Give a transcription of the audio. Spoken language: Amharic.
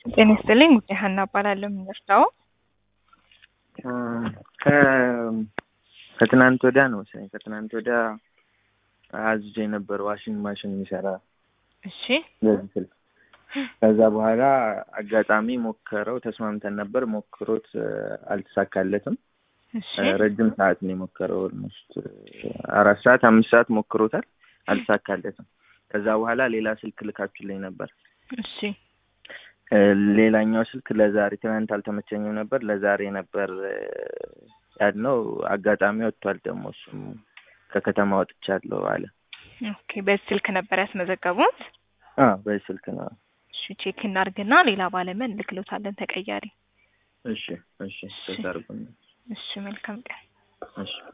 ጤና ይስጥልኝ ጉዳይ ሀና እባላለሁ። የምንወስደው ከትናንት ወዲያ ነው መሰለኝ ከትናንት ወዲያ አዝዤ ነበር ዋሽንግ ማሽን የሚሰራ እሺ በዚህ ስልክ። ከዛ በኋላ አጋጣሚ ሞከረው ተስማምተን ነበር። ሞክሮት አልተሳካለትም። እሺ ረጅም ሰዓት ነው የሞከረው። ኦልሞስት አራት ሰዓት አምስት ሰዓት ሞክሮታል፣ አልተሳካለትም። ከዛ በኋላ ሌላ ስልክ ልካችሁልኝ ነበር። እሺ ሌላኛው ስልክ ለዛሬ ትናንት አልተመቸኝም ነበር፣ ለዛሬ ነበር ያልነው። አጋጣሚ ወጥቷል ደግሞ እሱም ከከተማ ወጥቻለሁ አለ። ኦኬ በዚህ ስልክ ነበር ያስመዘገቡት? አዎ በዚህ ስልክ ነው። እሺ ቼክ እናርግና ሌላ ባለሙያ እንልክሎታለን ተቀያሪ። እሺ እሺ፣ ተሰርጉ። እሺ መልካም ቀን። እሺ